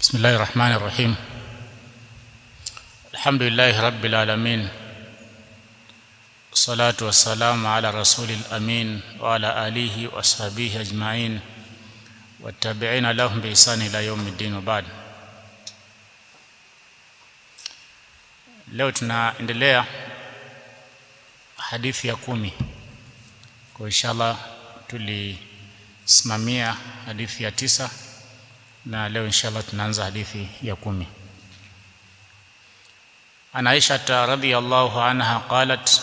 بسم الله الرحمن الرحيم الحمد لله رب العالمين الصلاة والسلام على رسول الأمين وعلى آله وصحبه أجمعين والتابعين لهم بإحسان إلى يوم الدين وبعد leo tunaendelea hadithi ya kumi kwa inshallah tulisimamia hadithi ya tisa na leo inshallah tunaanza hadithi ya kumi an aisha radhiyallahu anha qalat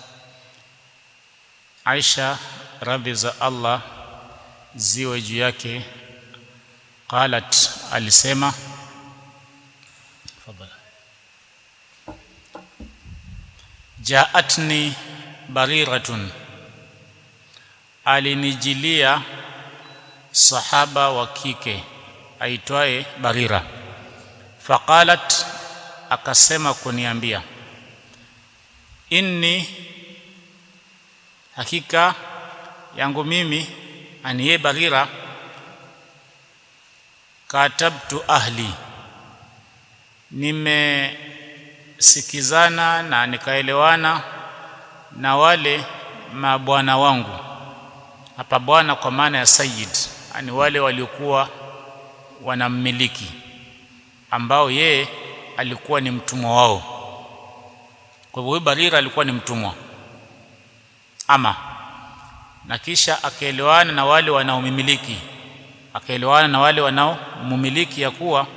aisha radhi za allah ziwe juu yake qalat alisema Fadala. jaatni bariratun alinijilia sahaba wa kike aitwaye barira faqalat akasema kuniambia inni hakika yangu mimi aniye barira katabtu ahli nimesikizana na nikaelewana na wale mabwana wangu hapa bwana kwa maana ya sayyid ani wale waliokuwa wanammiliki ambao yeye alikuwa ni mtumwa wao kwa hivyo barira alikuwa ni mtumwa ama na kisha akaelewana na wale wanaomimiliki akaelewana na wale wanaomumiliki ya kuwa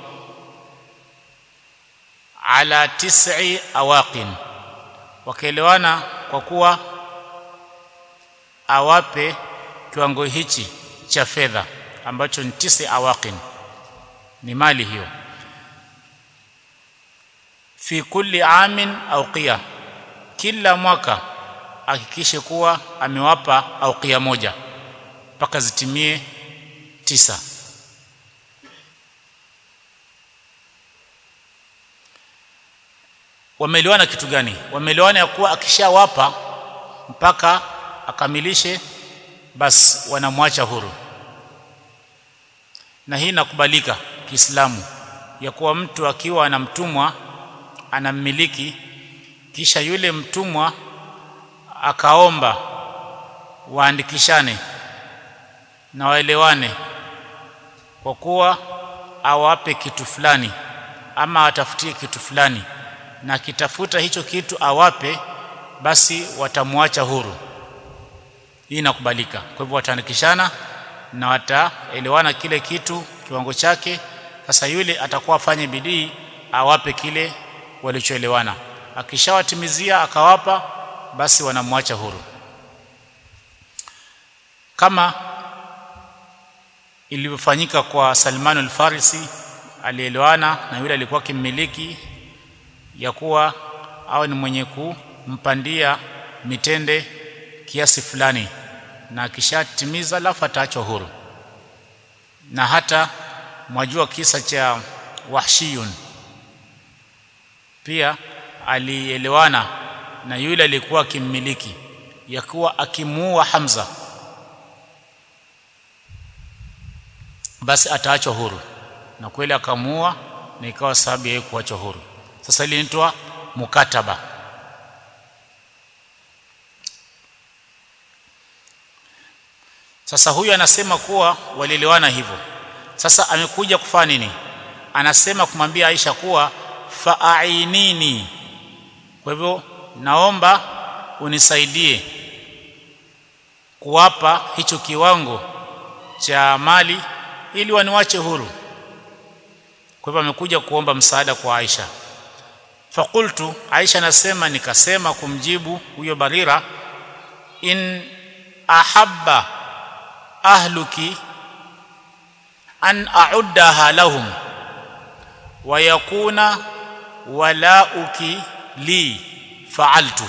ala tis'i awaqin wakaelewana kwa kuwa awape kiwango hichi cha fedha ambacho ni tisi awaqin ni mali hiyo fi kulli amin auqiya kila mwaka hakikishe kuwa amewapa auqiya moja mpaka zitimie tisa wameelewana kitu gani wameelewana ya kuwa akishawapa mpaka akamilishe basi wanamwacha huru na hii inakubalika Kiislamu ya kuwa mtu akiwa ana mtumwa anammiliki kisha yule mtumwa akaomba waandikishane na waelewane kwa kuwa awape kitu fulani ama atafutie kitu fulani na kitafuta hicho kitu awape basi watamwacha huru hii inakubalika kwa hivyo wataandikishana na wataelewana kile kitu kiwango chake sasa yule atakuwa afanye bidii awape kile walichoelewana akishawatimizia akawapa basi wanamwacha huru kama ilivyofanyika kwa Salman al-Farisi alielewana na yule alikuwa kimmiliki ya kuwa awe ni mwenye kumpandia mitende kiasi fulani na akishatimiza alafu ataachwa huru na hata mwajua kisa cha Wahshiyun pia alielewana na yule aliyekuwa akimmiliki ya kuwa akimuua Hamza basi ataachwa huru na kweli akamuua na ikawa sababu ya kuachwa huru sasa ile inaitwa mukataba sasa huyu anasema kuwa walielewana hivyo sasa amekuja kufanya nini anasema kumwambia Aisha kuwa fa'ainini kwa hivyo naomba unisaidie kuwapa hicho kiwango cha mali ili waniwache huru kwa hivyo amekuja kuomba msaada kwa Aisha fakultu Aisha anasema nikasema kumjibu huyo Barira in ahabba ahluki an a'uddaha lahum wa yakuna walauki li fa'altu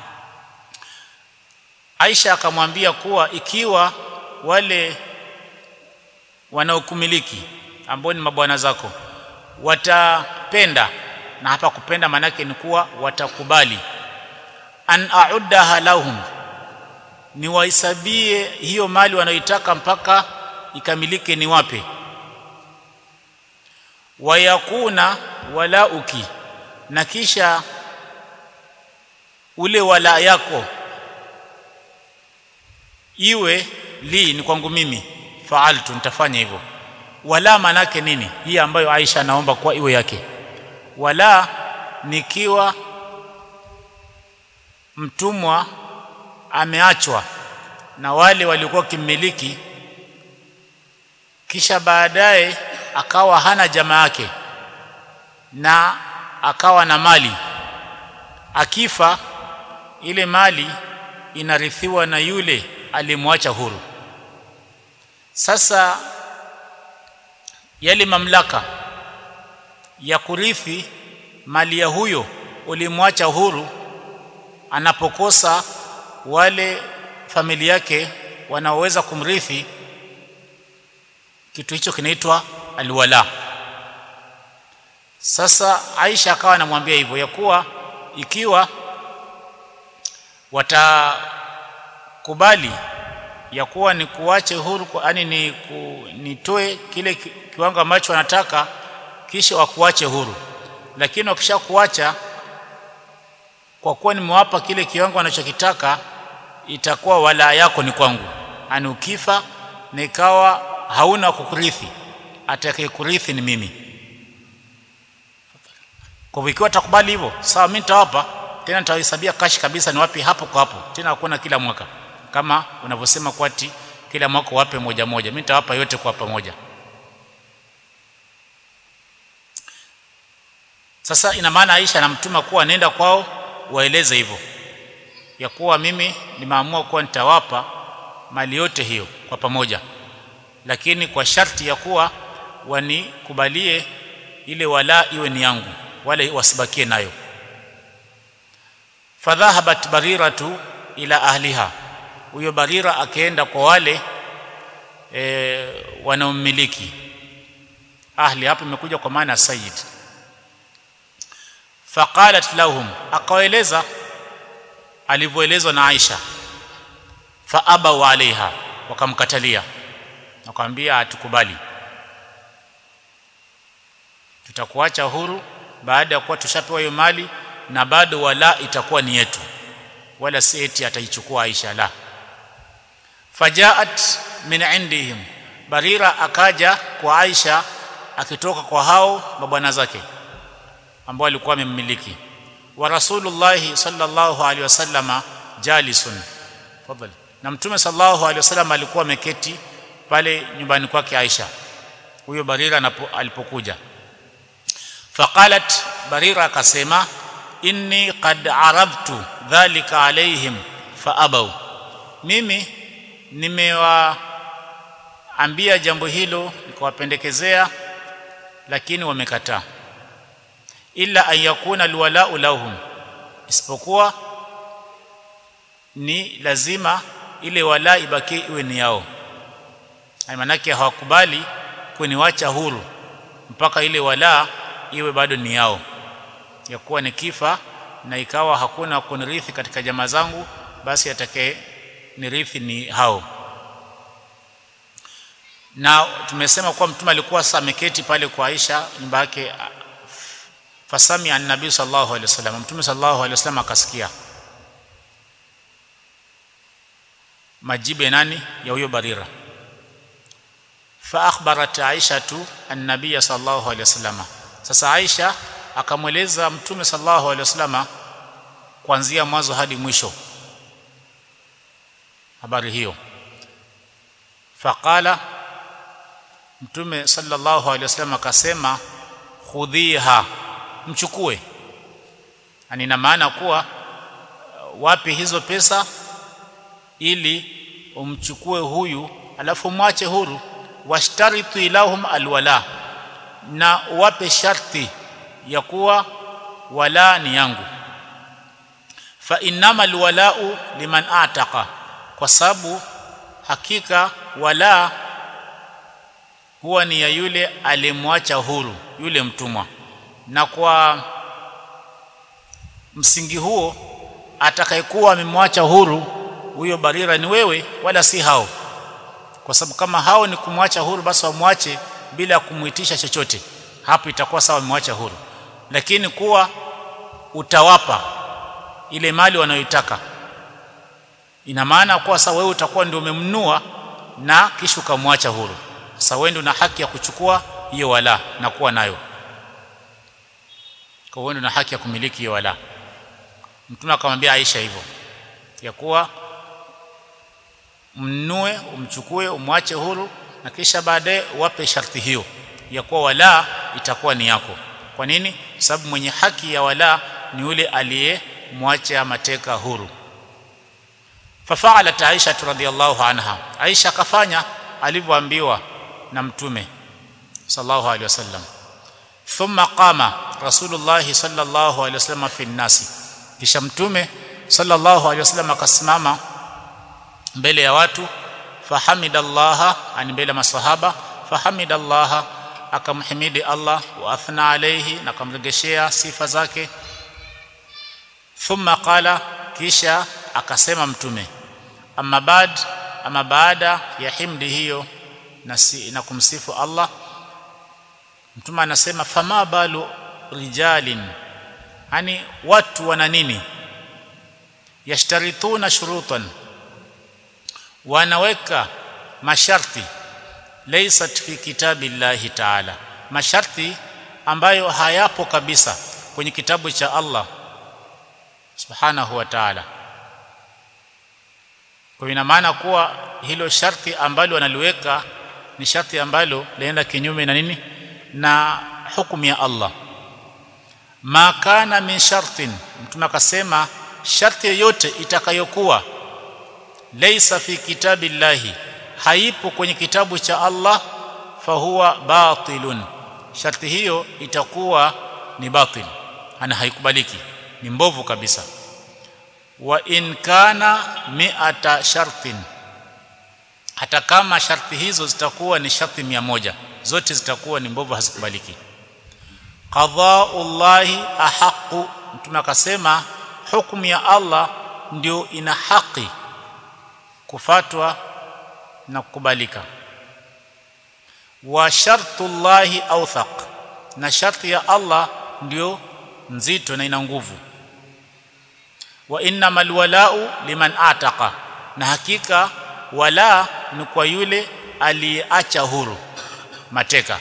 Aisha akamwambia kuwa ikiwa wale wanaokumiliki ambao ni mabwana zako watapenda na hapa kupenda manake ni kuwa watakubali an a'uddaha lahum ni wahesabie hiyo mali wanayoitaka mpaka ikamilike ni wape wayakuna walauki na kisha ule wala yako iwe li ni kwangu mimi faaltu nitafanya hivyo wala manake nini hii ambayo Aisha anaomba kwa iwe yake wala nikiwa mtumwa ameachwa na wale waliokuwa kimmiliki kisha baadaye akawa hana jamaa yake na akawa na mali akifa ile mali inarithiwa na yule alimwacha huru sasa yale mamlaka ya kurithi mali ya huyo ulimwacha huru anapokosa wale familia yake wanaoweza kumrithi kitu hicho kinaitwa alwala sasa Aisha akawa anamwambia hivyo ya kuwa ikiwa watakubali ya kuwa ni kuache huru yani ni ku, nitoe kile kiwango ambacho wanataka kisha wakuache huru lakini wakisha kuacha kwa kuwa nimewapa kile kiwango wanachokitaka itakuwa wala yako ni kwangu ani ukifa na ikawa hauna kukurithi atakayekurithi ni mimi kwa hivyo ikiwa takubali hivyo sawa mimi nitawapa tena nitawahesabia kashi kabisa ni wapi hapo kwa hapo tena hakuna kila mwaka kama unavyosema kwati kila mwaka wape moja moja mimi nitawapa yote kwa pamoja sasa ina maana Aisha anamtuma kuwa nenda kwao waeleze hivyo ya kuwa mimi nimeamua kuwa nitawapa mali yote hiyo kwa pamoja lakini kwa sharti ya kuwa wanikubalie ile wala iwe ni yangu wale wasibakie nayo fadhahabat bariratu ila ahliha huyo barira akaenda kwa wale e, wanaomiliki ahli hapo imekuja kwa maana sayyid faqalat lahum akawaeleza alivyoelezwa na Aisha fa abaw alaiha wakamkatalia wakamwambia hatukubali tutakuacha huru baada ya kuwa tushapewa hiyo mali na bado wala itakuwa ni yetu wala si eti ataichukua Aisha la fajaat min indihim barira akaja kwa Aisha akitoka kwa hao mabwana zake ambao alikuwa wamemmiliki wa rasulullah sallallahu alaihi wasallama jalisun fadhali na mtume sallallahu alaihi wasallam alikuwa ameketi pale nyumbani kwake Aisha huyo barira alipokuja faqalat barira akasema inni qad arabtu dhalika alaihim faabaw mimi nimewaambia jambo hilo nikawapendekezea lakini wamekataa illa an yakuna alwalau lahum isipokuwa ni lazima ile wala ibaki iwe ni yao maanake hawakubali kuniwacha huru mpaka ile wala iwe bado ni yao ya kuwa nikifa na ikawa hakuna kunirithi katika jamaa zangu basi atakaye nirithi ni hao na tumesema kuwa mtume alikuwa sasa ameketi pale kwa Aisha nyumba yake fasami an nabii sallallahu alaihi wasallam mtume sallallahu alaihi wasallam akasikia majibu ya nani ya huyo barira fa akhbarat aisha tu an-nabiy sallallahu alaihi wasallam sasa aisha akamweleza mtume sallallahu alaihi wasallam kuanzia mwanzo hadi mwisho habari hiyo faqala mtume sallallahu alaihi wasallam akasema khudhiha mchukue ani na maana kuwa wapi hizo pesa ili umchukue huyu alafu mwache huru washtaritu ilahum alwala na wape sharti ya kuwa wala ni yangu fa innama alwalau liman ataqa kwa sababu hakika wala huwa ni ya yule alimwacha huru yule mtumwa na kwa msingi huo atakayekuwa amemwacha huru huyo barira ni wewe wala si hao kwa sababu kama hao ni kumwacha huru basi wamwache bila kumuitisha chochote hapo itakuwa sawa umemwacha huru lakini kuwa utawapa ile mali wanayoitaka ina maana kuwa sasa wewe utakuwa ndio umemnua na kisha ukamwacha huru sasa wewe ndio una haki ya kuchukua hiyo wala na kuwa nayo kwa hiyo ndio una haki ya kumiliki hiyo wala mtume akamwambia Aisha hivyo ya kuwa mnue umchukue umwache huru na kisha baadaye wape sharti hiyo ya kuwa wala itakuwa ni yako kwa nini sababu mwenye haki ya wala ni yule aliyemwacha mateka huru fafaalat Aisha radhiyallahu anha Aisha akafanya alivyoambiwa na mtume sallallahu alaihi wasallam thumma qama rasulullah sallallahu alaihi wasallam fi nasi kisha mtume sallallahu alaihi wasallam akasimama mbele ya watu fahamidallaha ani mbele ya masahaba fahamidallaha akamhimidi Allah wa athna alayhi na akamregeshea sifa zake thumma qala kisha akasema mtume amma baad ama baada ya himdi hiyo na, si, na kumsifu Allah mtume anasema fama balu rijalin yani watu wana nini yashtarituna shurutan wanaweka masharti laysat fi kitabillahi ta'ala masharti ambayo hayapo kabisa kwenye kitabu cha Allah subhanahu wa ta'ala kwa ina maana kuwa hilo sharti ambalo wanaliweka ni sharti ambalo linaenda kinyume na nini na hukumu ya Allah ma kana min shartin mtume akasema sharti yoyote itakayokuwa laysa fi kitabillahi haipo kwenye kitabu cha Allah fahuwa batilun sharti hiyo itakuwa ni batil ana haikubaliki ni mbovu kabisa wa in kana mi'ata shartin hata kama sharti hizo zitakuwa ni sharti mia moja zote zitakuwa ni mbovu hazikubaliki qada'ullahi ahaqu mtume akasema hukumu ya Allah ndio ina haki kufatwa na kukubalika wa shartullahi awthaq na sharti ya Allah ndio nzito na ina nguvu wa innamal wala'u liman ataqa na hakika wala ni kwa yule aliyeacha huru mateka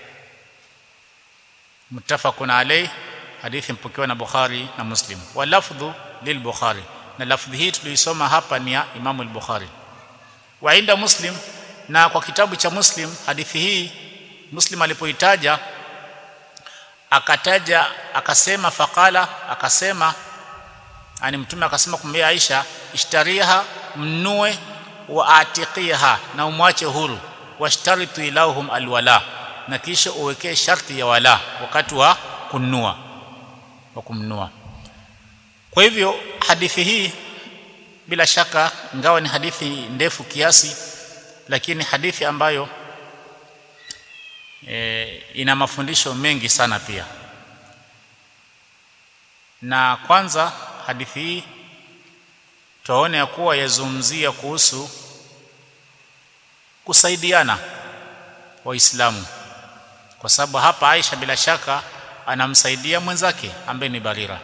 muttafaqun alayh hadithi mpokewa na Bukhari na Muslim wa lafdhu lilbukhari na lafdhi hii tuliisoma hapa ni ya Imam al-Bukhari wa inda Muslim na kwa kitabu cha Muslim hadithi hii Muslim alipoitaja akataja akasema faqala akasema ani mtume akasema kumwambia Aisha ishtariha mnue wa atiqiha na umwache huru washtaritu ilahum alwala na kisha uwekee sharti ya wala wakati wa kununua wa kumnunua kwa hivyo hadithi hii bila shaka ingawa ni hadithi ndefu kiasi lakini hadithi ambayo e, ina mafundisho mengi sana pia na kwanza hadithi hii tuone ya kuwa yazungumzia kuhusu kusaidiana waislamu kwa sababu hapa Aisha bila shaka anamsaidia mwenzake ambaye ni Barira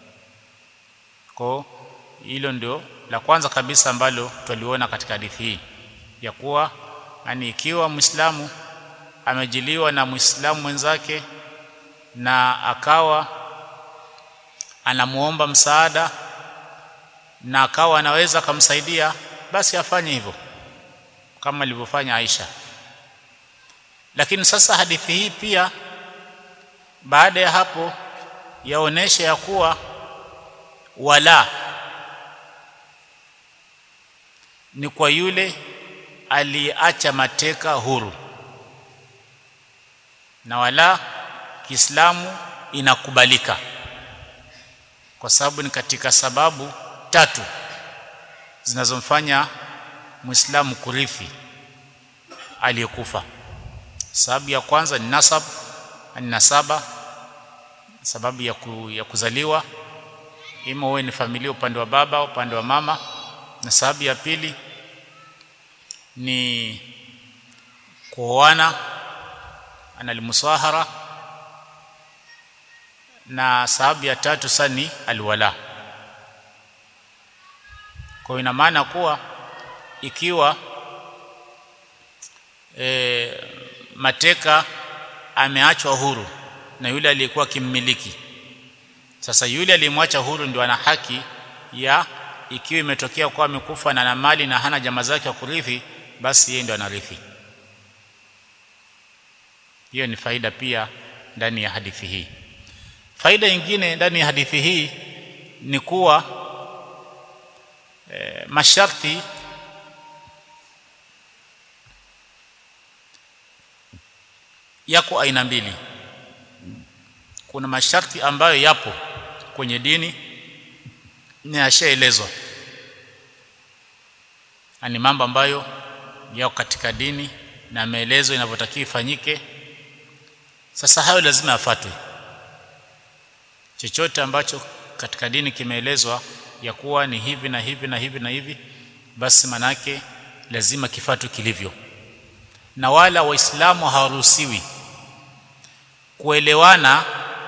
kwa hilo ndio la kwanza kabisa ambalo tuliona katika hadithi hii ya kuwa yani ikiwa Muislamu amejiliwa na Muislamu mwenzake na akawa anamuomba msaada na akawa anaweza kumsaidia basi afanye hivyo kama alivyofanya Aisha lakini sasa hadithi hii pia baada ya hapo yaonesha ya kuwa wala ni kwa yule aliacha mateka huru na wala Kiislamu inakubalika kwa sababu ni katika sababu tatu zinazomfanya Muislamu kurithi aliyekufa sababu ya kwanza ni nasab ni nasaba sababu ya, ku, ya kuzaliwa ima uwe ni familia upande wa baba upande wa mama na sababu ya pili ni kuoana analmusahara na sababu ya tatu sasa ni alwala kwa ina maana kuwa ikiwa e, mateka ameachwa huru na yule aliyekuwa kimmiliki sasa yule aliyemwacha huru ndio ana haki ya ikiwa imetokea kuwa amekufa na ana mali na hana jamaa zake wa kurithi basi yeye ndio anarithi hiyo ni faida pia ndani ya hadithi hii faida nyingine ndani ya hadithi hii ni kuwa e, masharti yako aina mbili kuna masharti ambayo yapo kwenye dini na yashaelezwa ni mambo ambayo yako katika dini na maelezo inavyotakiwa ifanyike sasa hayo lazima yafuatwe chochote ambacho katika dini kimeelezwa ya kuwa ni hivi na hivi na hivi na hivi basi manake lazima kifuatwe kilivyo na wala waislamu hawaruhusiwi kuelewana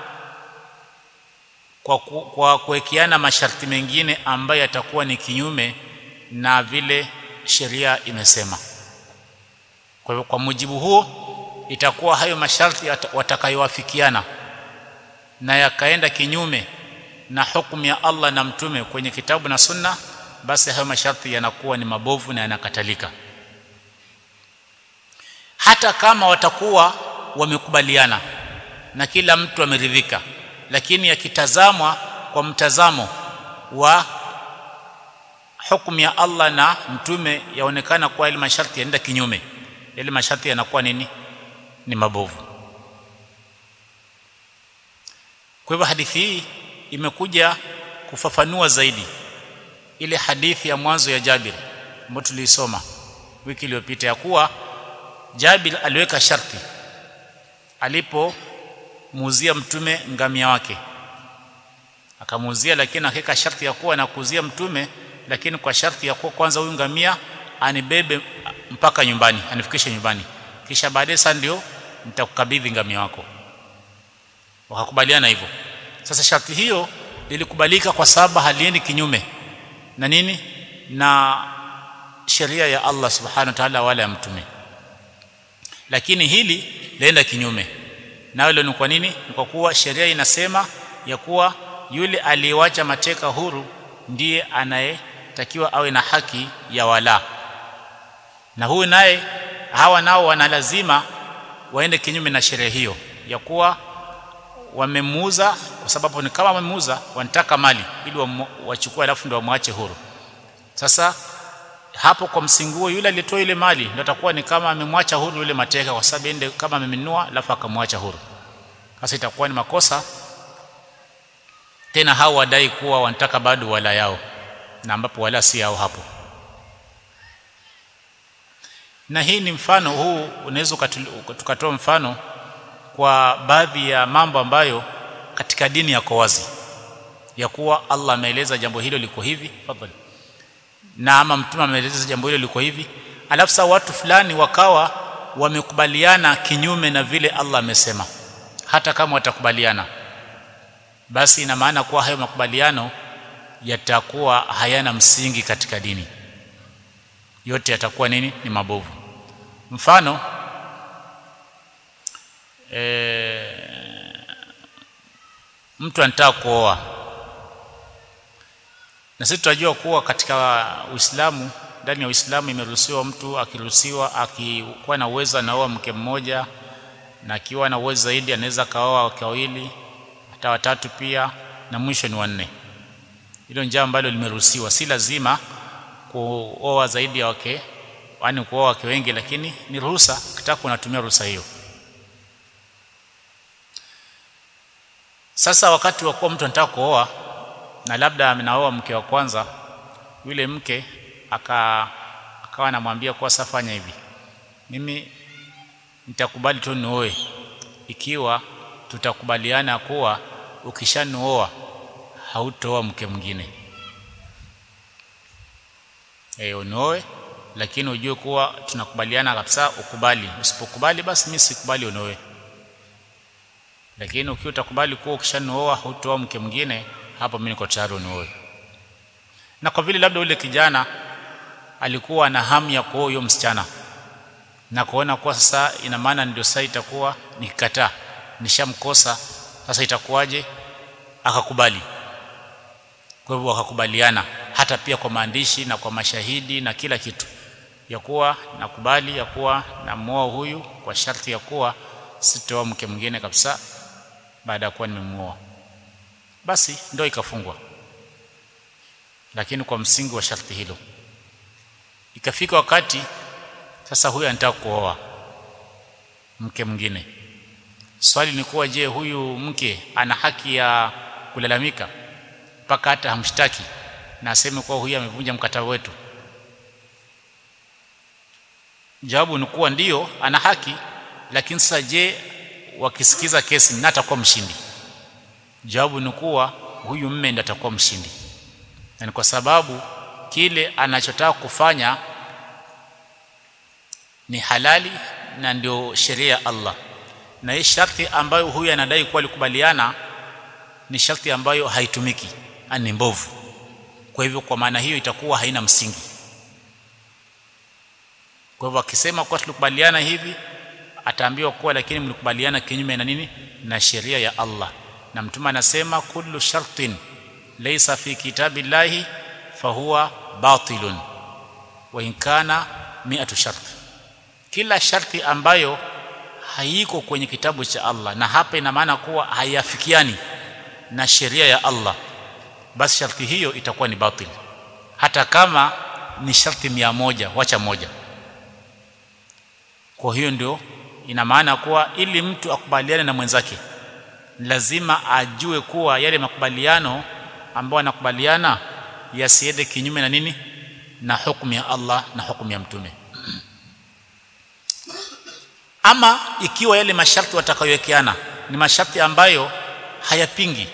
kwa, ku, kwa kuwekeana masharti mengine ambayo yatakuwa ni kinyume na vile sheria imesema kwa hivyo kwa mujibu huo itakuwa hayo masharti watakayowafikiana na yakaenda kinyume na hukumu ya Allah na mtume kwenye kitabu na sunna basi hayo masharti yanakuwa ni mabovu na yanakatalika hata kama watakuwa wamekubaliana na kila mtu ameridhika lakini yakitazamwa kwa mtazamo wa hukumu ya Allah na mtume yaonekana kuwa ile masharti yanaenda kinyume yale masharti yanakuwa nini ni mabovu kwa hivyo hadithi hii imekuja kufafanua zaidi ile hadithi ya mwanzo ya Jabir ambayo tuliisoma wiki iliyopita ya kuwa Jabir aliweka sharti alipomuuzia mtume ngamia wake akamuuzia lakini akaweka sharti ya kuwa anakuuzia mtume lakini kwa sharti ya kuwa kwanza huyu ngamia anibebe mpaka nyumbani anifikishe nyumbani kisha baadaye sasa ndio nitakukabidhi ngamia wako wakakubaliana hivyo sasa sharti hiyo lilikubalika kwa sababu haliendi kinyume na nini na sheria ya Allah subhanahu wa ta'ala wala ya mtume lakini hili laenda kinyume na hilo ni kwa nini ni kwa kuwa sheria inasema ya kuwa yule aliyewacha mateka huru ndiye anayetakiwa awe na haki ya wala na huyu naye hawa nao wana lazima waende kinyume na sheria hiyo ya kuwa wamemuuza kwa sababu ni kama wamemuuza wanataka mali ili wachukue alafu ndio wamwache huru sasa hapo kwa msingi huo yule alitoa ile mali ndio atakuwa ni kama amemwacha huru yule mateka kwa sababu ende kama amenunua alafu akamwacha huru sasa itakuwa ni makosa tena hao wadai kuwa wanataka bado wala yao na ambapo wala si yao hapo na hii ni mfano huu unaweza tukatoa mfano kwa baadhi ya mambo ambayo katika dini yako wazi ya kuwa Allah ameeleza jambo hilo liko hivi fadhali na ama mtume ameeleza jambo hilo liko hivi alafu sasa watu fulani wakawa wamekubaliana kinyume na vile Allah amesema hata kama watakubaliana basi ina maana kuwa hayo makubaliano yatakuwa hayana msingi katika dini yote yatakuwa nini ni mabovu mfano e, mtu anataka kuoa na sisi tunajua kuwa katika Uislamu ndani ya Uislamu imeruhusiwa mtu akiruhusiwa akikuwa na uwezo anaoa mke mmoja na akiwa na uwezo zaidi anaweza kaoa wake wawili hata watatu pia na mwisho ni wanne hilo njia ambalo limeruhusiwa si lazima kuoa zaidi ya wake yaani kuoa wake wengi lakini ni ruhusa ukitaka unatumia ruhusa hiyo sasa wakati wa kuwa mtu anataka kuoa na labda amenaoa mke wa kwanza yule mke aka akawa anamwambia kuwa safanya hivi mimi nitakubali tu nioe ikiwa tutakubaliana kuwa ukishanioa hautoa mke mwingine eh unioe lakini ujue kuwa tunakubaliana kabisa ukubali usipokubali basi mimi sikubali unioe lakini ukiwa utakubali kuwa ukishanioa hutoa mke mwingine hapo mimi niko tayari unioe na kwa vile labda ule kijana alikuwa na hamu ya kuoa huyo msichana na kuona kwa sasa ina maana ndio sasa itakuwa nikikataa nishamkosa sasa itakuwaje akakubali kwa hivyo wakakubaliana hata pia kwa maandishi na kwa mashahidi na kila kitu ya kuwa nakubali ya kuwa namuoa huyu kwa sharti ya kuwa sitoa mke mwingine kabisa baada ya kuwa nimemuoa basi ndio ikafungwa lakini kwa msingi wa sharti hilo ikafika wakati sasa huyu anataka kuoa mke mwingine swali ni kuwa je huyu mke ana haki ya kulalamika mpaka hata hamshtaki na aseme kuwa huyu amevunja mkataba wetu jawabu ni kuwa ndio ana haki lakini sasa je wakisikiza kesi na atakuwa mshindi jawabu ni kuwa huyu mme ndiye atakuwa mshindi na ni kwa sababu kile anachotaka kufanya ni halali na ndio sheria ya Allah na hii sharti ambayo huyu anadai kuwa alikubaliana ni sharti ambayo haitumiki ni mbovu kwa hivyo kwa maana hiyo itakuwa haina msingi kwa hivyo akisema kuwa tulikubaliana hivi ataambiwa kuwa lakini mlikubaliana kinyume na nini na sheria ya Allah na mtume anasema kullu shartin laysa fi kitabillahi fahuwa batilun wa in kana mi'atu shart kila sharti ambayo haiko kwenye kitabu cha Allah na hapa ina maana kuwa haiafikiani na sheria ya Allah basi sharti hiyo itakuwa ni batil hata kama ni sharti mia moja wacha moja kwa hiyo ndio ina maana kuwa ili mtu akubaliane na mwenzake lazima ajue kuwa yale makubaliano ambayo anakubaliana yasiende kinyume na nini na hukumu ya Allah na hukumu ya mtume ama ikiwa yale masharti watakayowekeana ni masharti ambayo hayapingi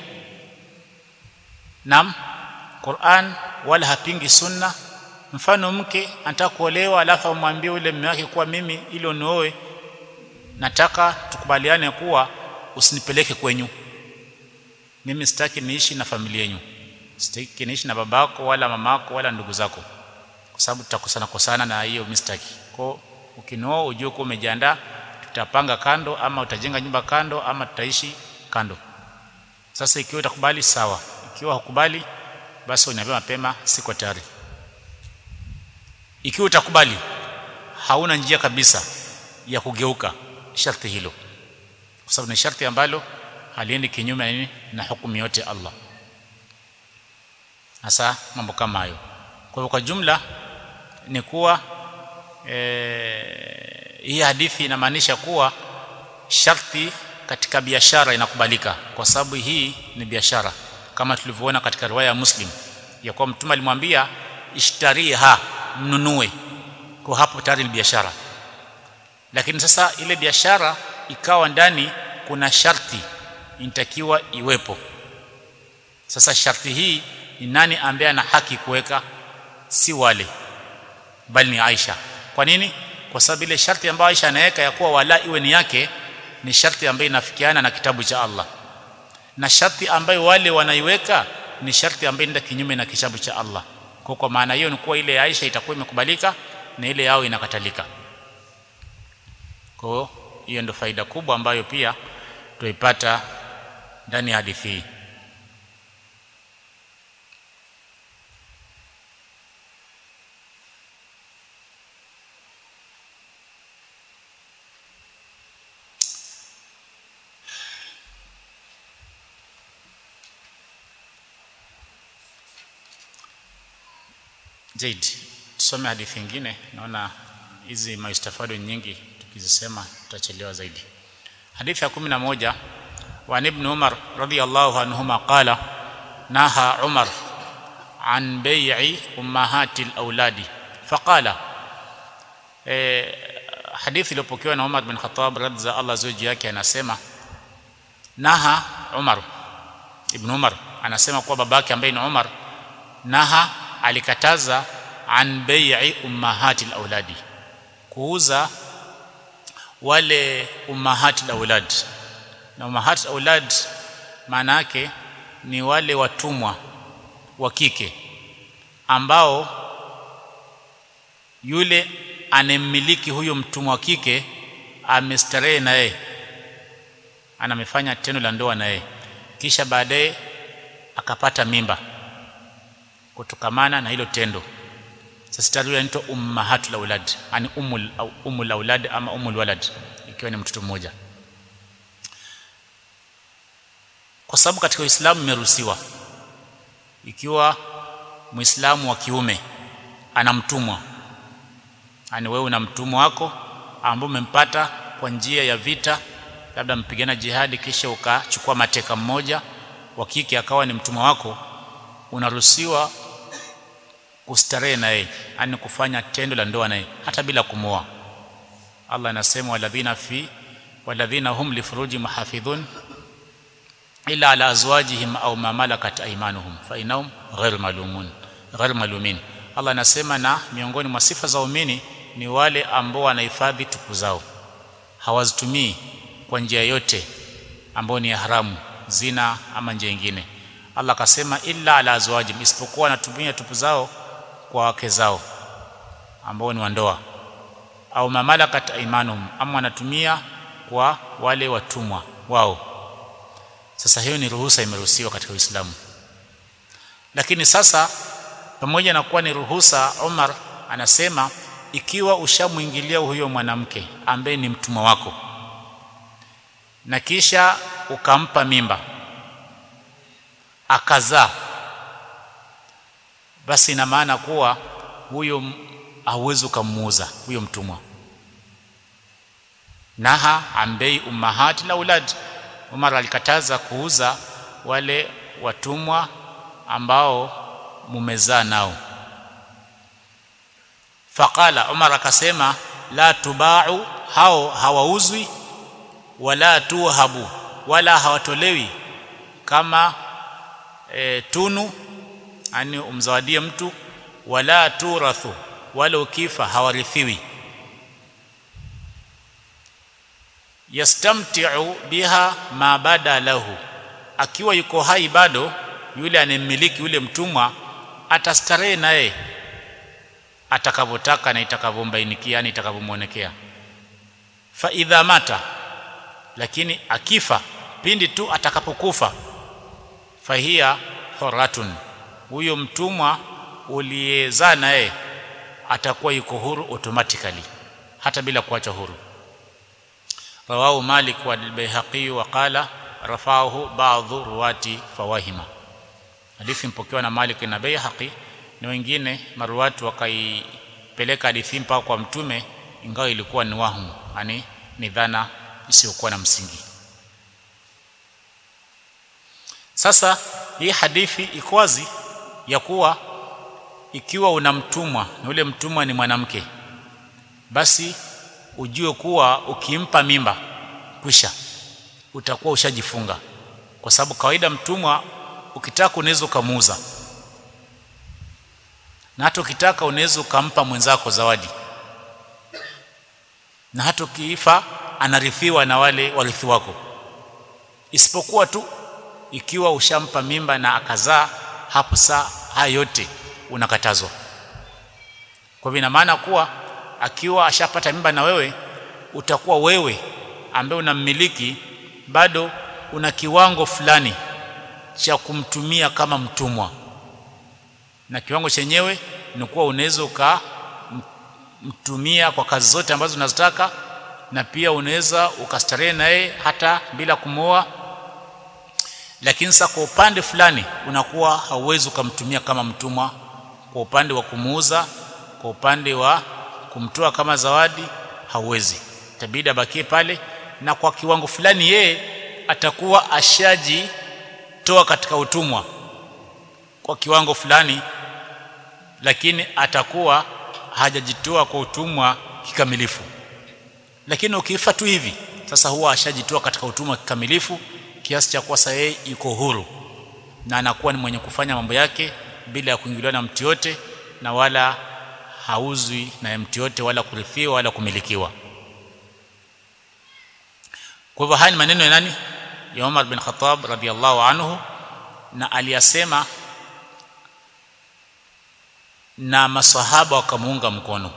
Naam Qur'an wala hapingi sunna mfano mke anataka kuolewa alafu amwambie yule mume wake kuwa mimi ili unioe nataka tukubaliane kuwa usinipeleke kwenyu mimi sitaki niishi na familia yenu sitaki niishi na babako wala mamako wala ndugu zako kwa sababu tutakosana kosana na hiyo mistaki kwa ukinioa ujue kuwa umejiandaa tutapanga kando ama utajenga nyumba kando ama tutaishi kando sasa ikiwa utakubali sawa ikiwa hukubali basi uniambie mapema siko tayari ikiwa utakubali hauna njia kabisa ya kugeuka sharti hilo kwa sababu ni sharti ambalo haliendi kinyume na nini na hukumu yote Allah hasa mambo kama hayo kwa hivyo kwa jumla ni kuwa e, hii hadithi inamaanisha kuwa sharti katika biashara inakubalika kwa sababu hii ni biashara kama tulivyoona katika riwaya ya Muslim ya kuwa mtume alimwambia ishtariha mnunue kwa hapo tayari ni biashara lakini sasa ile biashara ikawa ndani kuna sharti inatakiwa iwepo sasa sharti hii ni nani ambaye ana haki kuweka si wale bali ni Aisha kwa nini kwa sababu ile sharti ambayo Aisha anaweka ya kuwa wala iwe ni yake ni sharti ambayo inafikiana na kitabu cha Allah na sharti ambayo wale wanaiweka ni sharti ambayo inaenda kinyume na kitabu cha Allah kwa kwa maana hiyo ni kuwa ile ya Aisha itakuwa imekubalika na ile yao inakatalika kwa hiyo ndio faida kubwa ambayo pia tuipata ndani ya hadithi hii Zaid tusome hadithi nyingine naona hizi maistafado nyingi tukizisema tutachelewa zaidi hadithi ya 11 wa ibn Umar radiyallahu anhuma qala naha Umar an bai'i ummahati al-auladi faqala eh hadithi iliyopokewa na Umar bin Khattab radza Allah zuji yake anasema naha Umar ibn Umar anasema kwa babake ambaye ni Umar naha alikataza an bai'i ummahati al-auladi kuuza wale ummahati al-aulad na ummahat aulad maana yake ni wale watumwa wa kike ambao yule anemmiliki huyo mtumwa wa kike amestarehe na yeye anamefanya tendo la ndoa na yeye kisha baadaye akapata mimba kutokamana na hilo tendo sasa tayari inaitwa ummahatul aulad yani umul au umul aulad ama umul walad ikiwa ni mtoto mmoja kwa sababu katika Uislamu imeruhusiwa ikiwa Muislamu wa kiume ana mtumwa yani wewe una mtumwa wako ambao umempata kwa njia ya vita labda mpigana jihadi kisha ukachukua mateka mmoja wa kike akawa ni mtumwa wako unaruhusiwa kustarehe na yeye yani kufanya tendo la ndoa naye hata bila kumoa Allah anasema waladhina fi waladhina hum lifuruji muhafidhun illa ala azwajihim au ma malakat aymanuhum fa inahum ghairu malumun ghairu malumin Allah anasema na miongoni mwa sifa za waumini ni wale ambao wanahifadhi tupu zao hawazitumii kwa njia yote ambayo ni ya haramu zina ama njia nyingine Allah akasema illa ala azwajihim isipokuwa wanatumia tupu zao kwa wake zao ambao ni wandoa au mamalakat aymanuhum ama wanatumia kwa wale watumwa wao sasa hiyo ni ruhusa imeruhusiwa katika Uislamu lakini sasa pamoja na kuwa ni ruhusa Umar anasema ikiwa ushamwingilia huyo mwanamke ambaye ni mtumwa wako na kisha ukampa mimba akazaa basi ina maana kuwa huyo hauwezi ukamuuza huyo mtumwa naha ambei ummahati la ulad Umar alikataza kuuza wale watumwa ambao mumezaa nao faqala Umar akasema la tubau hao hawauzwi wala tuhabu wala hawatolewi kama e, tunu ani umzawadie mtu wala turathu wala ukifa hawarithiwi yastamti'u biha ma bada lahu akiwa yuko hai bado yule anemiliki yule mtumwa atastarehe naye atakavyotaka na itakavyombainika yani itakavyomuonekea fa idha mata lakini akifa pindi tu atakapokufa fahia horatun huyo mtumwa uliyezaa naye atakuwa yuko huru automatically hata bila kuacha huru rawahu malik wa al-baihaqi wa qala rafahu ba'dhu ruwati fawahima hadithi mpokewa na malik na baihaqi na wengine maruwatu wakaipeleka hadithi mpaka kwa mtume ingawa ilikuwa ni wahumu yani ni dhana isiyokuwa na msingi sasa hii hadithi iko wazi ya kuwa ikiwa una mtumwa na ule mtumwa ni mwanamke basi ujue kuwa ukimpa mimba kwisha utakuwa ushajifunga kwa sababu kawaida mtumwa ukitaka unaweza ukamuuza na hata ukitaka unaweza ukampa mwenzako zawadi na hata ukiifa anarithiwa na wale warithi wako isipokuwa tu ikiwa ushampa mimba na akazaa hapo saa haya yote unakatazwa kwa hivyo ina maana kuwa akiwa ashapata mimba na wewe utakuwa wewe ambaye unammiliki bado una kiwango fulani cha kumtumia kama mtumwa na kiwango chenyewe ni kuwa unaweza ukamtumia kwa kazi zote ambazo unazotaka na pia unaweza ukastarehe naye hata bila kumwoa lakini sasa kwa upande fulani unakuwa hauwezi ukamtumia kama mtumwa kwa upande wa kumuuza kwa upande wa kumtoa kama zawadi hauwezi tabidi abakie pale na kwa kiwango fulani yeye atakuwa ashajitoa katika utumwa kwa kiwango fulani lakini atakuwa hajajitoa kwa utumwa kikamilifu lakini ukifa tu hivi sasa huwa ashajitoa katika utumwa kikamilifu kiasi cha kuwa sasa yeye yuko huru na anakuwa ni mwenye kufanya mambo yake bila ya kuingiliwa na mtu yote na wala hauzwi na mtu yote wala kurithiwa wala kumilikiwa kwa hivyo haya ni maneno ya nani ya Umar bin Khattab radhiallahu anhu na aliyasema na masahaba wakamuunga mkono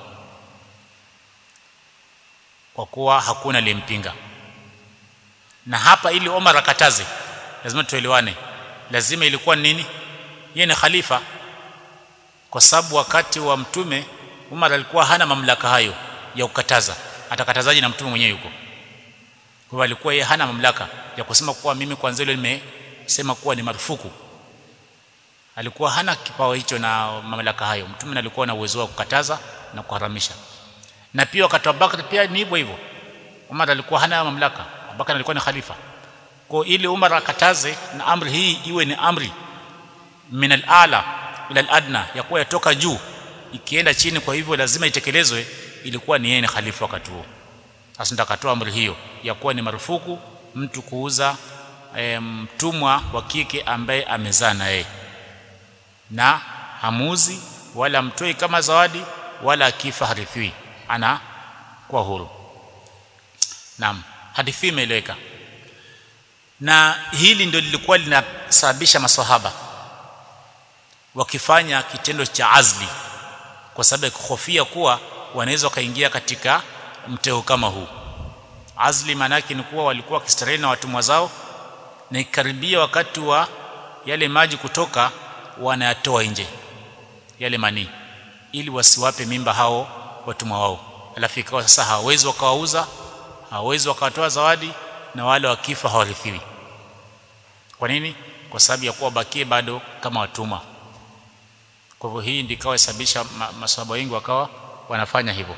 kwa kuwa hakuna aliyempinga na hapa ili Umar akataze lazima tuelewane lazima ilikuwa nini yeye ni khalifa kwa sababu wakati wa mtume Umar alikuwa hana mamlaka hayo ya kukataza atakatazaje na mtume mwenyewe yuko kwa hivyo alikuwa yeye hana mamlaka ya kusema kuwa mimi kwanza ile nimesema kuwa ni marufuku alikuwa hana kipawa hicho na mamlaka hayo mtume alikuwa na uwezo wa kukataza na kuharamisha na pia wakati wa Bakr pia ni hivyo hivyo Umar alikuwa hana mamlaka Abubakar alikuwa ni khalifa kwa ili Umar akataze na amri hii iwe ni amri min al-ala ila al-adna ya kuwa yatoka juu ikienda chini kwa hivyo lazima itekelezwe ilikuwa ni yeye ni khalifa wakati huo sasa nitakatoa amri hiyo ya kuwa ni marufuku mtu kuuza mtumwa e, wa kike ambaye amezaa na yeye na hamuzi wala mtoi kama zawadi wala akifa harithiwi ana kwa huru naam hadithi imeeleweka na hili ndio lilikuwa linasababisha maswahaba wakifanya kitendo cha azli kwa sababu ya kuhofia kuwa wanaweza wakaingia katika mtego kama huu azli maana yake ni kuwa walikuwa wakistarehe na watumwa zao na ikaribia wakati wa yale maji kutoka wanayatoa nje yale manii ili wasiwape mimba hao watumwa wao alafu ikawa sasa hawawezi wakawauza hawawezi wakawatoa zawadi na wale wakifa hawarithiwi kwa nini kwa sababu ya kuwa bakie bado kama watumwa kwa hivyo hii ndio ikawa sababisha ma, maswahaba wengi wakawa wanafanya hivyo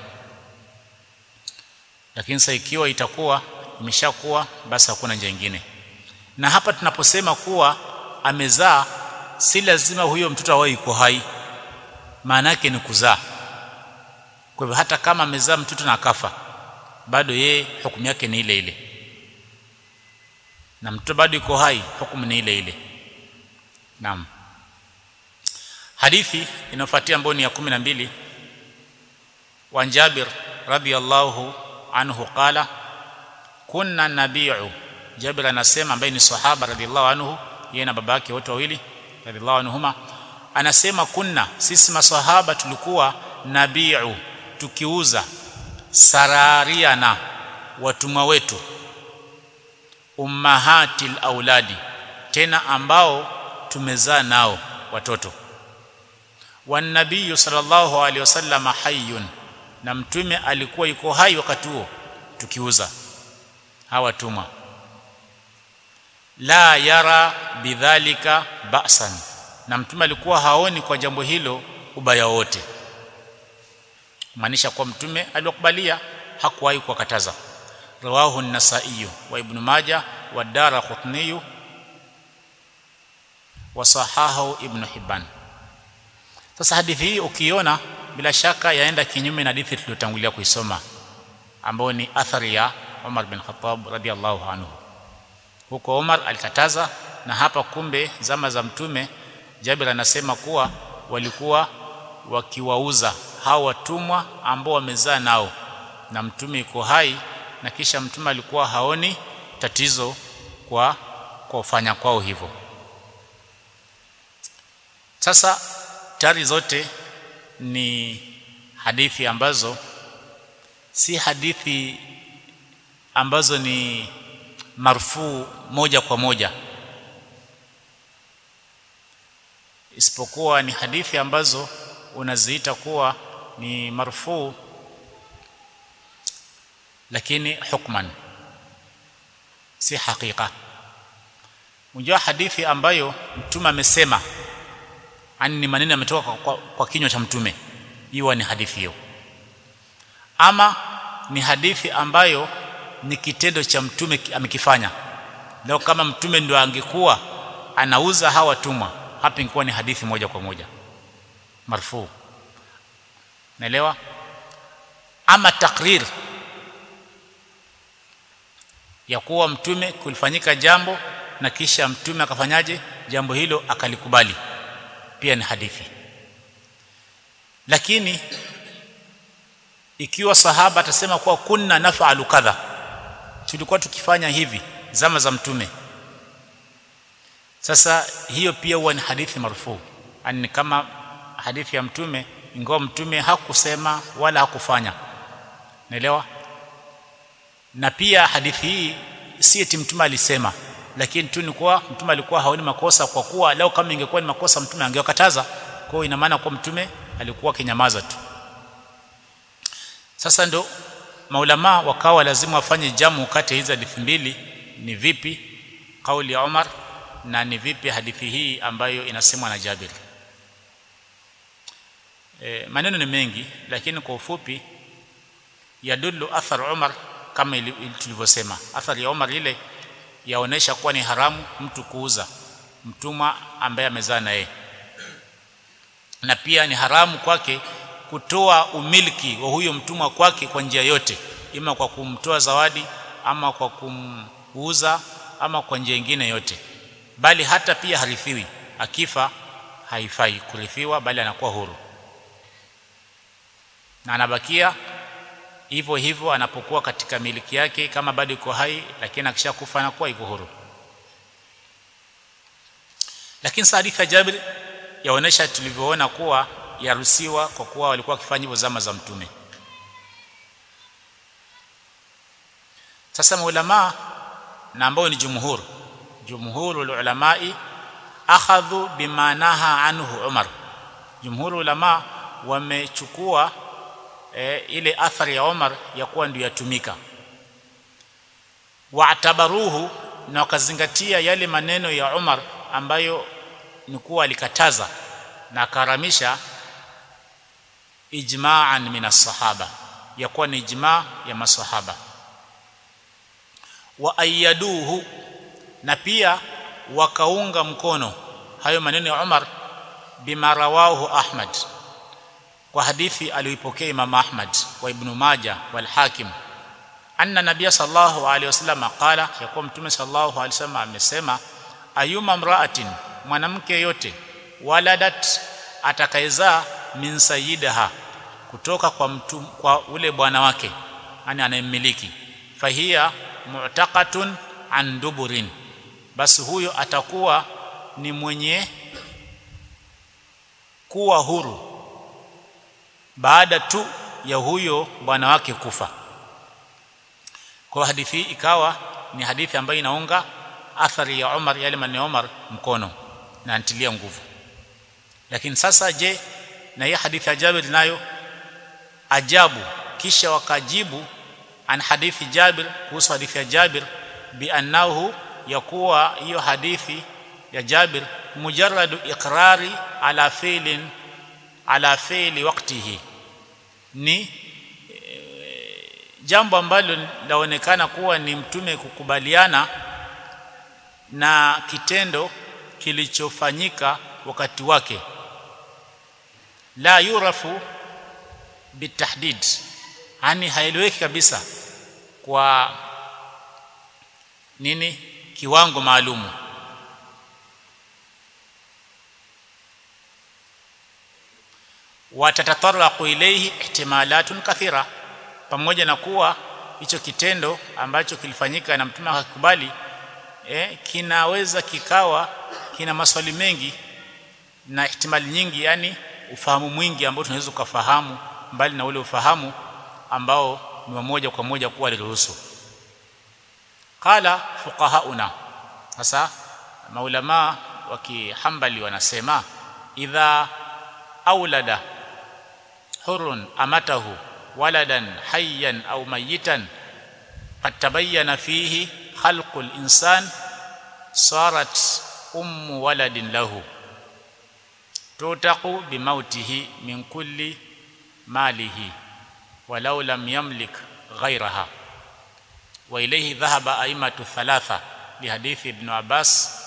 lakini sasa ikiwa itakuwa imeshakuwa basi hakuna njia nyingine na hapa tunaposema kuwa amezaa si lazima huyo mtoto awe yuko hai maana yake ni kuzaa kwa hivyo hata kama amezaa mtoto na akafa bado yeye hukumu yake ni ile ile na mtoto bado yuko hai hukumu ni ile ile naam hadithi inayofuatia ambayo ni ya 12 wa Jabir radhiyallahu anhu qala kunna nabiu Jabir anasema ambaye ni sahaba radhiyallahu anhu yeye na baba yake wote wawili radhiyallahu anhuma anasema kunna sisi maswahaba tulikuwa nabiu tukiuza sarariana watumwa wetu ummahatil auladi tena ambao tumezaa nao watoto wanabii sallallahu alaihi wasallam hayyun na mtume alikuwa yuko hai wakati huo tukiuza hawa watumwa la yara bidhalika ba'san na mtume alikuwa haoni kwa jambo hilo ubaya wote maanisha kwa mtume alikubalia hakuwahi kuwakataza rawahu an-nasai wa ibn majah wa daraqutni wa sahahu ibn hibban sasa hadithi hii ukiona bila shaka yaenda kinyume na hadithi tuliyotangulia kuisoma ambayo ni athari ya Umar bin Khattab radhiallahu anhu huko Umar alikataza na hapa kumbe zama za mtume Jabir anasema kuwa walikuwa wakiwauza hao watumwa ambao wamezaa nao na mtume yuko hai na kisha mtume alikuwa haoni tatizo kwa kwa ufanya kwao hivyo sasa tari zote ni hadithi ambazo si hadithi ambazo ni marfuu moja kwa moja isipokuwa ni hadithi ambazo unaziita kuwa ni marfuu lakini hukman si hakika unajua hadithi ambayo mtume amesema ani ni maneno yametoka kwa, kwa, kwa kinywa cha mtume hiyo ni hadithi hiyo ama ni hadithi ambayo ni kitendo cha mtume amekifanya leo kama mtume ndio angekuwa anauza hawa watumwa hapa ingekuwa ni hadithi moja kwa moja marfu naelewa ama takrir ya kuwa mtume kulifanyika jambo na kisha mtume akafanyaje jambo hilo akalikubali pia ni hadithi lakini ikiwa sahaba atasema kuwa kunna nafalu kadha tulikuwa tukifanya hivi zama za mtume sasa hiyo pia huwa ni hadithi marfu ani kama hadithi ya mtume ingawa mtume hakusema wala hakufanya naelewa na pia hadithi hii si eti mtume alisema lakini tu ni kuwa mtume alikuwa haoni makosa kwa kuwa leo kama ingekuwa ni makosa mtume angewakataza kwa hiyo ina maana kwa mtume alikuwa kinyamaza tu sasa ndo maulama wakawa lazima wafanye jamu kati ya hizi hadithi mbili ni vipi kauli ya Umar na ni vipi hadithi hii ambayo inasemwa na Jabir e, maneno ni mengi lakini kwa ufupi yadullu athar Umar kama tulivyosema athari ya Umar ile yaonesha kuwa ni haramu mtu kuuza mtumwa ambaye amezaa na yeye na pia ni haramu kwake kutoa umiliki wa huyo mtumwa kwake kwa njia yote ima kwa kumtoa zawadi ama kwa kumuuza ama kwa njia nyingine yote bali hata pia harithiwi akifa haifai kurithiwa bali anakuwa huru na anabakia hivyo hivyo anapokuwa katika miliki yake kama bado iko hai lakini akishakufa anakuwa iko huru lakini hadithi ya Jabir yaonesha tulivyoona kuwa yaruhusiwa kwa kuwa walikuwa wakifanya hivyo zama za mtume sasa maulama na ambao ni jumhur jumhurul ulamai akhadhu bimanaha anhu Umar jumhurul ulama wamechukua e, ile athari ya Umar ya kuwa ndio yatumika waatabaruhu na wakazingatia yale maneno ya Umar ambayo ni kuwa alikataza na akaramisha ijma'an min as-sahaba ya kuwa ni ijma' ya masahaba wa ayaduhu na pia wakaunga mkono hayo maneno ya Umar bima rawahu Ahmad kwa hadithi aliyoipokea Imam Ahmad wa Ibn Majah wal Hakim anna nabiyya sallallahu alaihi wasallam qala yakuwa mtume sallallahu alaihi wasallam amesema ayuma mraatin mwanamke yote waladat atakayezaa min sayyidaha kutoka kwa mtu kwa ule bwana wake yani anayemmiliki fahia mu'taqatun an duburin basi huyo atakuwa ni mwenye kuwa huru baada tu ya huyo bwana wake kufa kwa hadithi ikawa ni hadithi ambayo inaunga athari ya Umar yale maneno ya Umar mkono na antilia nguvu lakini sasa je na hii hadithi ya Jabir nayo ajabu kisha wakajibu an hadithi Jabir kuhusu hadithi ya Jabir bi annahu yakuwa hiyo hadithi ya Jabir mujarradu iqrari ala fi'lin ala fi'li waqtihi ni e, jambo ambalo laonekana kuwa ni mtume kukubaliana na kitendo kilichofanyika wakati wake la yurafu bitahdid yani haieleweki kabisa kwa nini kiwango maalumu watatataraqu ilayhi ihtimalatun kathira pamoja na kuwa hicho kitendo ambacho kilifanyika na mtume akakubali eh, kinaweza kikawa kina maswali mengi na ihtimali nyingi yani ufahamu mwingi ambao tunaweza kufahamu mbali na ule ufahamu ambao ni moja kwa moja kuwa liruhusu qala fuqahauna sasa maulama wa kihambali wanasema idha aulada hurun amatahu waladan hayyan au mayitan qad tabayyana fihi khalqul insan sarat ummu waladin lahu tutaqu bimautihi min kulli malihi walau lam yamlik ghayraha wa ilayhi dhahaba aimatu thalatha lihadithi ibn Abbas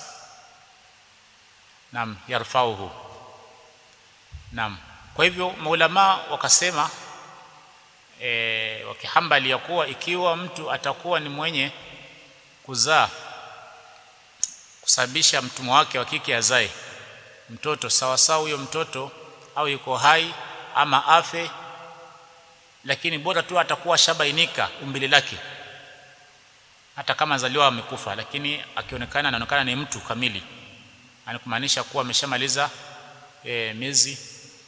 nam yarfauhu nam kwa hivyo maulama wakasema e, wakihambali ya kuwa ikiwa mtu atakuwa ni mwenye kuzaa kusababisha mtumwa wake wa kike azae mtoto sawa sawa huyo mtoto au yuko hai ama afe lakini bora tu atakuwa shabainika umbile lake hata kama zaliwa amekufa lakini akionekana anaonekana ni mtu kamili anakumaanisha kuwa ameshamaliza e, miezi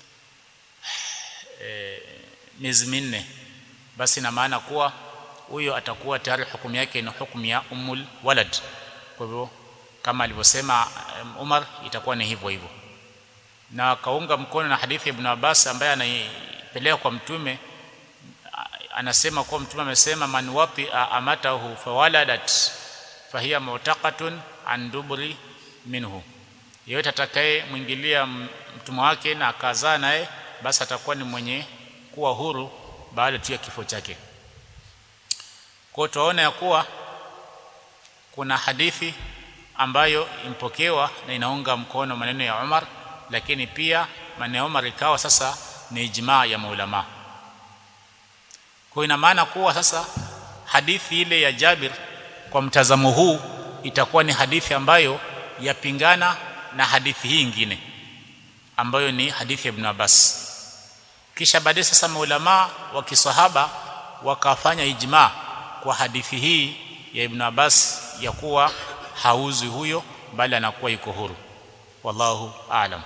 e, miezi minne basi ina maana kuwa huyo atakuwa tayari hukumu yake ni hukumu ya umul walad kwa hivyo kama alivyosema Umar itakuwa ni hivyo hivyo na akaunga mkono na hadithi ya Ibn Abbas ambaye anaipeleka kwa mtume anasema kuwa mtume amesema man wati amatahu fawaladat fahiya mu'taqatun an dubri minhu yeyote atakaye mwingilia mtumwa wake na akazaa naye basi atakuwa ni mwenye kuwa huru baada tu ya kifo chake kwa tunaona ya kuwa kuna hadithi ambayo impokewa na inaunga mkono maneno ya Umar lakini pia maneno ya Umar ikawa sasa ni ijmaa ya maulama kwa ina maana kuwa sasa hadithi ile ya Jabir kwa mtazamo huu itakuwa ni hadithi ambayo yapingana na hadithi hii nyingine ambayo ni hadithi ya Ibn Abbas kisha baadaye sasa maulama wa kisahaba wakafanya ijma kwa hadithi hii ya Ibn Abbas ya kuwa hauzi huyo bali anakuwa yuko huru wallahu aalam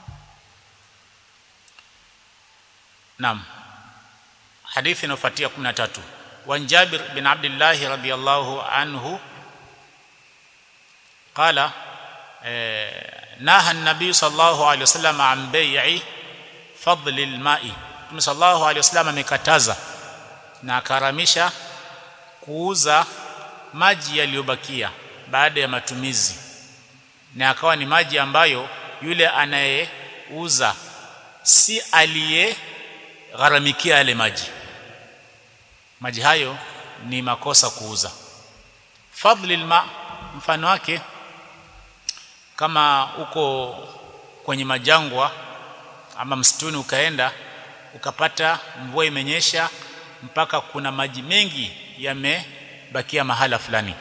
Naam hadithi inayofuatia 13 wa Jabir bin Abdullah radhiyallahu anhu qala naha an-nabiy sallallahu alayhi wasallam an bai'i fadli al-ma'i Mtume sallallahu alayhi wasallam amekataza na akaramisha kuuza maji yaliyobakia baada ya matumizi na akawa ni maji ambayo yule anayeuza si aliye gharamikia yale maji maji hayo ni makosa kuuza fadli alma mfano wake kama uko kwenye majangwa ama msituni ukaenda ukapata mvua imenyesha mpaka kuna maji mengi yamebakia mahala fulani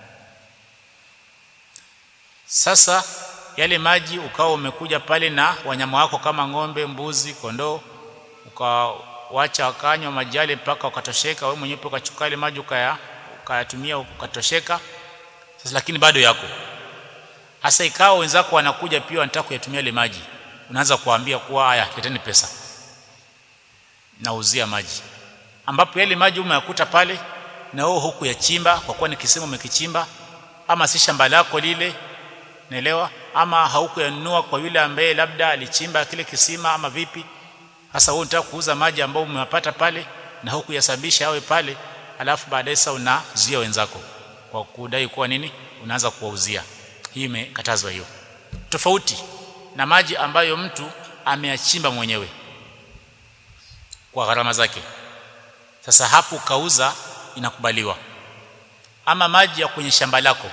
sasa yale maji ukawa umekuja pale na wanyama wako kama ng'ombe mbuzi kondoo ukawacha wakanywa maji yale mpaka wakatosheka wewe mwenyewe ukachukua ile maji ukaya ukayatumia ukatosheka sasa lakini bado yako hasa ikawa wenzako wanakuja pia wanataka kuyatumia ile maji unaanza kuambia kuwa haya leteni pesa nauzia maji ambapo yale maji umeyakuta pale na wewe huku yachimba kwa kuwa ni kisima umekichimba ama si shamba lako lile naelewa ama haukuyanunua kwa yule ambaye labda alichimba kile kisima ama vipi sasa wewe unataka kuuza maji ambayo umeyapata pale na hukuyasababisha awe pale alafu baadaye sasa unazuia wenzako kwa kudai kuwa nini unaanza kuwauzia hii imekatazwa hiyo tofauti na maji ambayo mtu ameyachimba mwenyewe kwa gharama zake sasa hapo kauza inakubaliwa ama maji ya kwenye shamba lako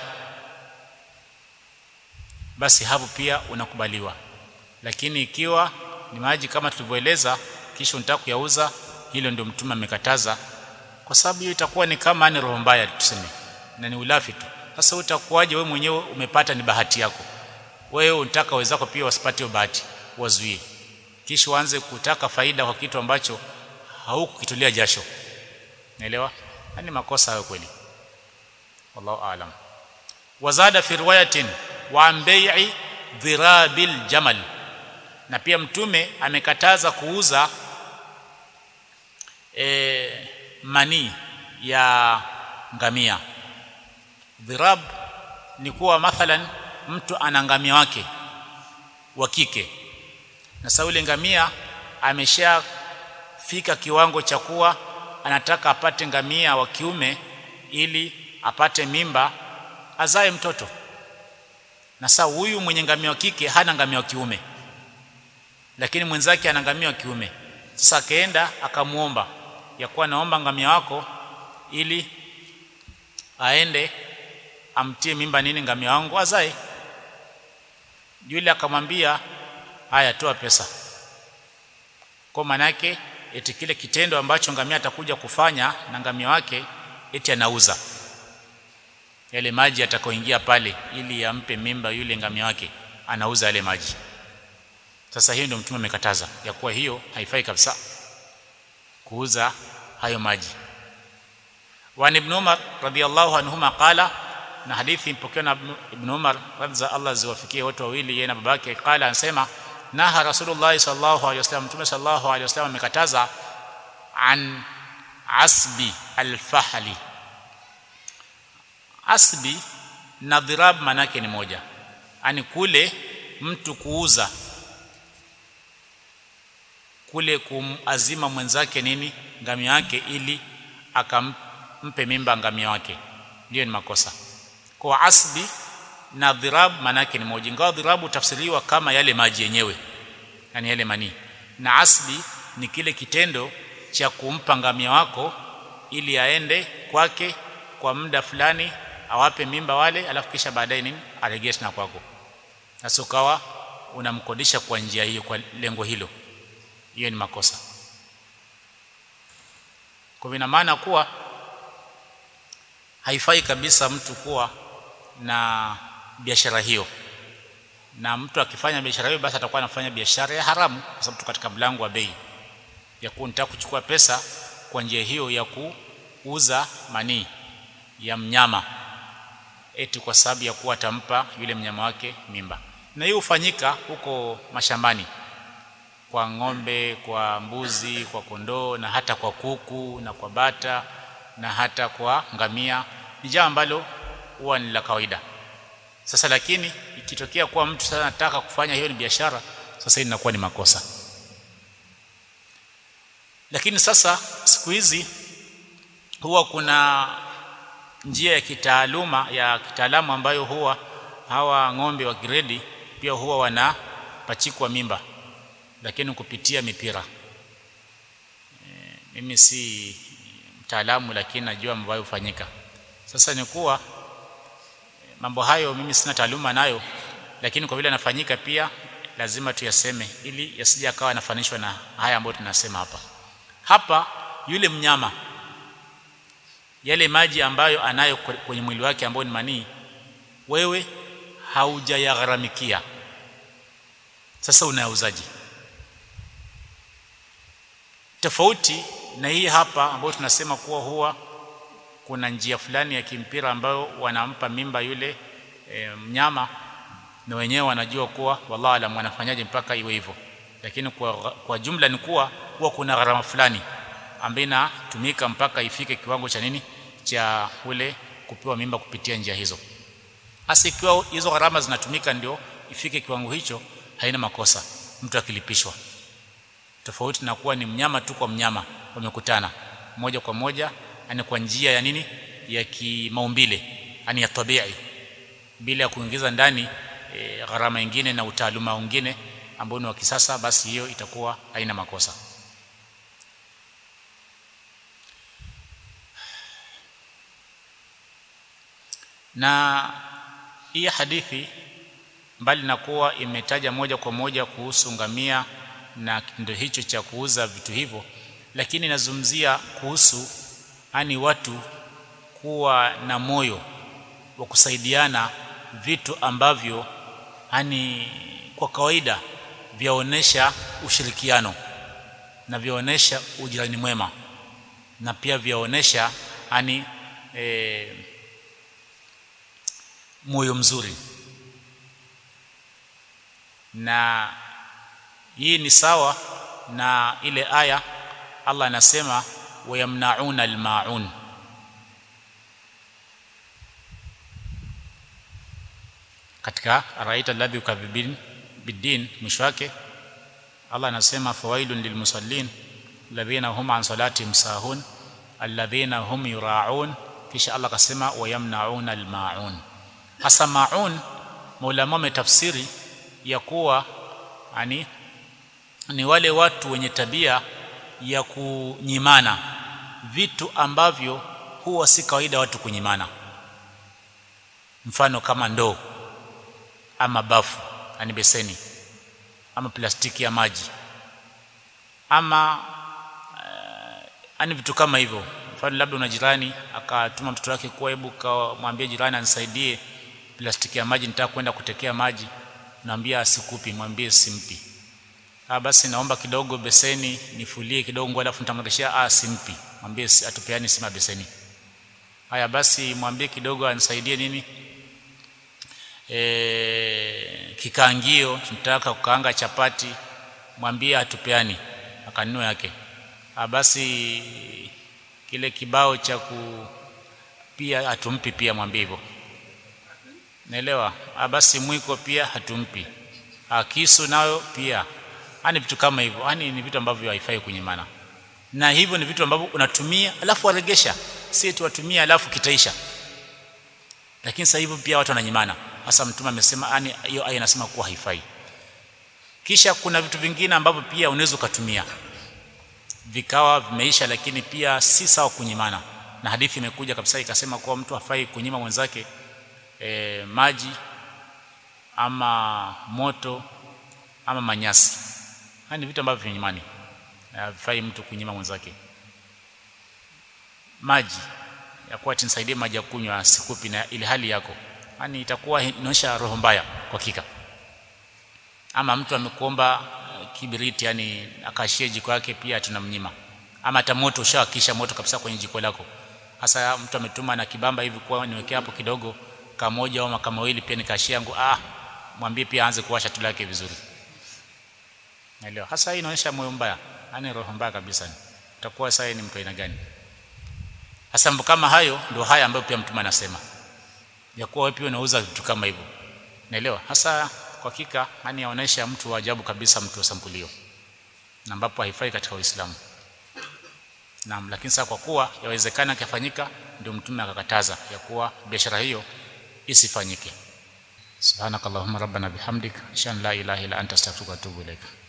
basi hapo pia unakubaliwa lakini ikiwa ni maji kama tulivyoeleza kisha unataka kuyauza hilo ndio mtume amekataza kwa sababu hiyo itakuwa ni kama ni roho mbaya tuseme na ni ulafi tu sasa utakuwaje wewe mwenyewe umepata ni bahati yako wewe unataka wenzako pia wasipate hiyo bahati wazuie kisha uanze kutaka faida kwa kitu ambacho haukukitulia jasho naelewa ni makosa hayo kweli wallahu aalam wazada fi riwayatin wa bai'i dhirabil jamal na pia mtume amekataza kuuza e, manii ya ngamia dhirab ni kuwa mathalan mtu ana ngamia wake wa kike na sasa yule ngamia ameshafika kiwango cha kuwa anataka apate ngamia wa kiume ili apate mimba azae mtoto na sasa huyu mwenye ngamia wa kike hana ngamia wa kiume lakini mwenzake ana ngamia wa kiume sasa akaenda akamuomba ya kuwa naomba ngamia wako ili aende amtie mimba nini ngamia wangu azae yule akamwambia haya toa pesa kwa manake eti kile kitendo ambacho ngamia atakuja kufanya na ngamia wake eti anauza yale maji atakaoingia pale ili ampe mimba yule ngamia wake anauza yale maji sasa hiyo ndio mtume amekataza ya kuwa hiyo haifai kabisa kuuza hayo maji wa ibn Umar radiyallahu anhuma qala na hadithi ipokewa na Ibn Umar radza Allah ziwafikie wote wawili yeye na babake qala anasema naha rasulullah sallallahu alaihi wasallam mtume sallallahu alaihi wasallam amekataza an asbi alfahli asbi na dhirab manake ni moja ani kule mtu kuuza kule kumazima mwenzake nini ngamia yake ili akampe mimba ngamia wake ndio ni makosa kwa asbi na dhirab manake ni moja ingawa dhirabu tafsiriwa kama yale maji yenyewe yani yale manii na asbi ni kile kitendo cha kumpa ngamia wako ili aende kwake kwa muda fulani awape mimba wale alafu kisha baadaye nini aregee tena kwako sasa ukawa unamkodisha kwa njia hiyo kwa lengo hilo hiyo ni makosa kwa ina maana kuwa haifai kabisa mtu kuwa na biashara hiyo na mtu akifanya biashara hiyo basi atakuwa anafanya biashara ya haramu kwa sababu tu katika mlango wa bei ya kuwa nitaka kuchukua pesa kwa njia hiyo ya kuuza manii ya mnyama eti kwa sababu ya kuwa atampa yule mnyama wake mimba na hiyo hufanyika huko mashambani kwa ng'ombe kwa mbuzi kwa kondoo na hata kwa kuku na kwa bata na hata kwa ngamia ni jambo ambalo huwa ni la kawaida sasa lakini ikitokea kuwa mtu sasa anataka kufanya hiyo ni biashara sasa hii inakuwa ni makosa lakini sasa siku hizi huwa kuna njia ya kitaaluma ya kitaalamu ambayo huwa hawa ng'ombe wa gredi pia huwa wanapachikwa mimba lakini kupitia mipira e, mimi si mtaalamu lakini najua ambayo hufanyika sasa ni kuwa mambo hayo mimi sina taaluma nayo lakini kwa vile yanafanyika pia lazima tuyaseme ili yasije akawa yanafanishwa na haya ambayo tunasema hapa hapa yule mnyama yale maji ambayo anayo kwenye mwili wake ambayo ni manii wewe haujayagharamikia sasa unayauzaji tofauti na hii hapa ambayo tunasema kuwa huwa kuna njia fulani ya kimpira ambayo wanampa mimba yule e, mnyama na wenyewe wanajua kuwa wallahi alam wanafanyaje mpaka iwe hivyo lakini kwa, kwa jumla ni kuwa huwa kuna gharama fulani ambayo inatumika mpaka ifike kiwango cha nini cha ule kupewa mimba kupitia njia hizo hasa ikiwa hizo gharama zinatumika ndio ifike kiwango hicho haina makosa mtu akilipishwa tofauti na kuwa ni mnyama tu kwa mnyama wamekutana moja kwa moja ani kwa njia ya nini ya kimaumbile ani ya tabii bila ya kuingiza ndani e, gharama nyingine na utaaluma mwingine ambao ni wa kisasa basi hiyo itakuwa haina makosa na hii hadithi mbali na kuwa imetaja moja kwa moja kuhusu ngamia na kitendo hicho cha kuuza vitu hivyo lakini inazungumzia kuhusu yani watu kuwa na moyo wa kusaidiana vitu ambavyo yani kwa kawaida vyaonesha ushirikiano na vyaonesha ujirani mwema na pia vyaonesha yani e, moyo mzuri na hii ni sawa na ile aya Allah anasema wayamnauna almaun katika araita alladhi yukadhibin biddin mwisho wake Allah anasema fawailun lilmusallin alladhina hum an salatihim sahun alladhina hum yuraun kisha Allah akasema wayamnauna almaun hasa maun maulama wametafsiri ya kuwa ani ni wale watu wenye tabia ya kunyimana vitu ambavyo huwa si kawaida watu kunyimana mfano kama ndoo ama bafu ani beseni ama plastiki ya maji ama uh, ani vitu kama hivyo mfano labda una jirani akatuma mtoto wake kwa hebu kamwambie jirani anisaidie plastiki ya maji nitaka kwenda kutekea maji naambia asikupi mwambie simpi ah basi naomba kidogo beseni nifulie kidogo alafu nitamrudishia ah simpi mwambie atupeani sima beseni haya basi mwambie kidogo anisaidie nini e, kikaangio tunataka kukaanga chapati mwambie atupeani akanunua yake ha, basi kile kibao cha ku pia hatumpi pia mwambie hivyo naelewa ha, basi mwiko pia hatumpi ha, kisu nayo pia hani vitu kama hivyo yani ni vitu ambavyo haifai kunyimana na hivyo ni vitu ambavyo unatumia alafu waregesha si tu watumia alafu kitaisha lakini sasa hivyo pia watu wananyimana hasa mtume amesema yani hiyo aya inasema kuwa haifai kisha kuna vitu vingine ambavyo pia unaweza ukatumia vikawa vimeisha lakini pia si sawa kunyimana na hadithi imekuja kabisa ikasema kuwa mtu hafai kunyima mwenzake e, maji ama moto ama manyasi haya ni vitu ambavyo vinyimani havifai mtu kunyima mwenzake maji ya kuwa nisaidie maji ya kunywa sikupi na ile hali yako yani itakuwa inaonyesha roho mbaya kwa hakika ama mtu amekuomba kibiriti yani akashie jiko yake pia tunamnyima ama hata moto ushawakisha moto kabisa kwenye jiko lako hasa mtu ametuma na kibamba hivi kwa niwekea hapo kidogo kamoja au kama mawili pia nikashia yangu ah mwambie pia aanze kuwasha tu lake vizuri naelewa hasa hii inaonyesha moyo mbaya yani roho mbaya kabisa utakuwa sasa ni mtu aina gani hasa mambo kama hayo ndio haya ambayo pia mtume anasema ya kuwa wewe pia unauza vitu kama hivyo naelewa hasa kwa hakika yani yaonesha mtu wa ajabu kabisa mtu wa sampulio na ambapo haifai katika Uislamu naam lakini sasa kwa kuwa yawezekana kafanyika ndio mtume akakataza ya kuwa biashara hiyo isifanyike subhanakallahumma rabbana bihamdik shan la ilaha illa anta astaghfiruka wa atubu ilaika